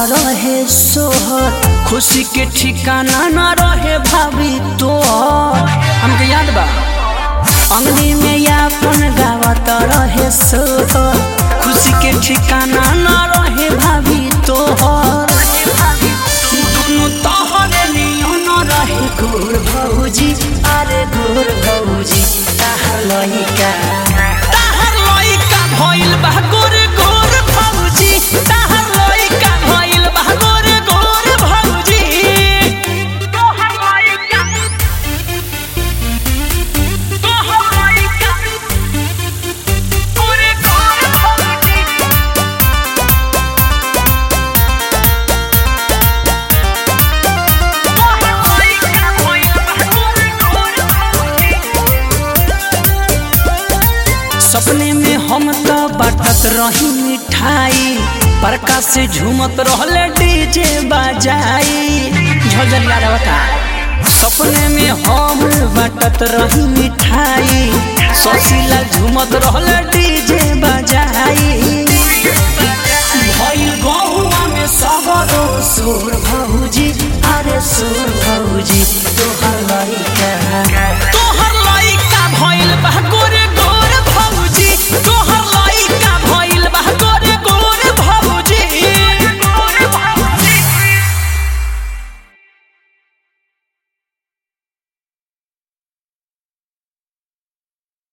रहे सोहर खुशी के ठिकाना न रहे भाभी तोहर हमके याद बा अंगनी में यापन गावत रहे सोहर खुशी के ठिकाना न रहे भाभी तोहर दुनु तोहरे नियन रहे गोर भौजी अरे गोर भौजी ताहर लइका ताहर लइका भइल बा गोर गोर भौजी ताहर लइका भइल बा गोर गोर भौजी तोहर लइका तोहर लइका गोर गोर भौजी सपने में हम तो बाटत रही मिठाई परका से झूमत रहले डीजे बजाई झलझलिया रहता सपने में हम बाटत रही मिठाई ससीला झूमत रहले डीजे बजाई भइल गहुआ में सबरो सुर भौजी अरे सुर भौजी तोहर